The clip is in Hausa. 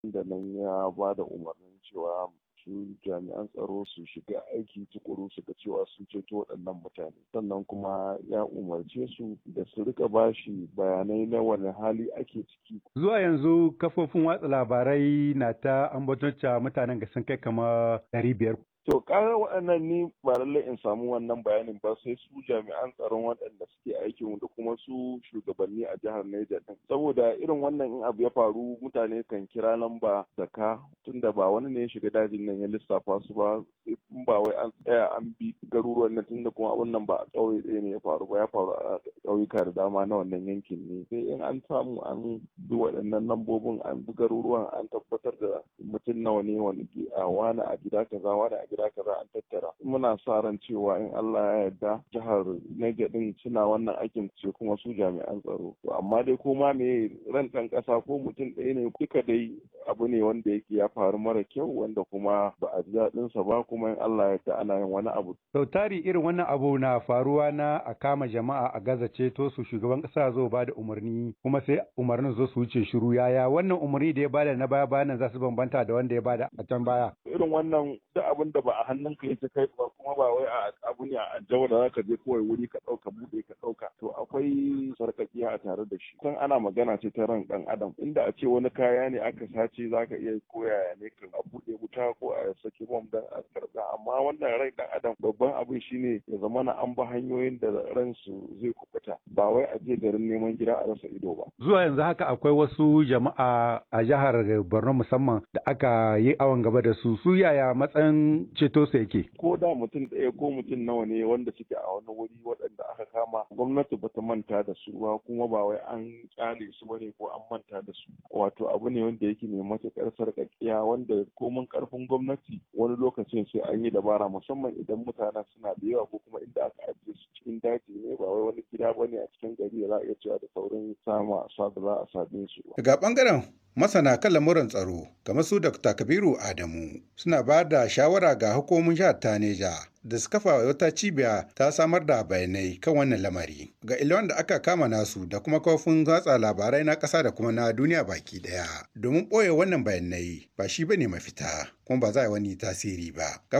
da nan ya ba da umarnin cewa su jami'an tsaro su shiga aiki tukuru su ga cewa sun ceto waɗannan mutane sannan kuma ya umarce su da su rika bashi bayanai na wani hali ake ciki zuwa yanzu kafofin watsa labarai na ta ambaton mutanen ga sun kai kama ɗari biyar To ƙarar waɗannan ni ba lallai in samu wannan bayanin ba sai su jami'an tsaron waɗanda suke aikin da kuma su shugabanni a jihar Niger din. Saboda irin wannan in abu ya faru mutane kan kira lamba zaka tunda ba wani ne ya shiga dajin nan ya lissafa su ba in ba wai an tsaya an bi garuruwan nan tunda kuma abun nan ba a ƙauye ɗaya ne ya faru ba ya faru a ƙauyuka da dama na wannan yankin ne. Sai in an samu an bi waɗannan lambobin an bi garuruwan an tabbatar da mutum nawa ne wani a wani a gida kaza wani a gida kaza an tattara muna sa ran cewa in Allah ya yarda jihar Niger din suna wannan aikin ce kuma su jami'an tsaro to amma dai ko ma me ran ɗan ƙasa ko mutum ɗaya ne duka dai abu ne wanda yake ya faru mara kyau wanda kuma ba a ji daɗin sa ba kuma in Allah ya yarda ana yin wani abu sau tari irin wannan abu na faruwa na a kama jama'a a gaza ceto su shugaban ƙasa zo ba da umarni kuma sai umarnin zo su wuce shiru yaya wannan umarni da ya bada na baya bayan za su bambanta da wanda ya bada a can baya irin wannan duk abin da ba a hannunka yake kai ba kuma ba wai a abu ne a jawo da zaka je kawai wuri ka ɗauka buɗe ka ɗauka to akwai sarkakiya a tare da shi kan ana magana ce ta ran ɗan adam inda a ce wani kaya ne aka sace zaka iya koyaya ne kan a buɗe wuta ko a saki bom dan a karɓa amma wannan rai ɗan adam babban abin shine ya zama na an ba hanyoyin da ransu zai kubuta ba wai a je garin neman gida a rasa ido ba zuwa yanzu haka akwai wasu jama'a a jihar Borno musamman da aka yi awon gaba da su su yaya matsayin ceto su yake ko da mutum ɗaya ko mutum nawa ne wanda suke a wani wuri waɗanda aka kama gwamnati ba ta manta da su ba kuma ba wai an kyale su bane ko an manta da su wato abu ne wanda yake mai matuƙar sarƙaƙiya wanda komin ƙarfin gwamnati wani lokacin sai an yi dabara musamman idan mutanen suna da yawa ko kuma inda aka ajiye su cikin daji ne ba wai wani gida bane a cikin gari da za a iya cewa da saurin sama sa da za a same su ba. Daga ɓangaren masana kan lamuran tsaro kamar su Dr. Kabiru Adamu suna ba da shawara ga hukumomin jihar Taneja da su kafa wata cibiya ta samar da bayanai kan wannan lamari ga ilwan da aka kama nasu da kuma kafin watsa labarai na ƙasa da kuma na duniya baki ɗaya domin ɓoye wannan bayanai ba shi bane mafita kuma ba za a yi wani tasiri ba.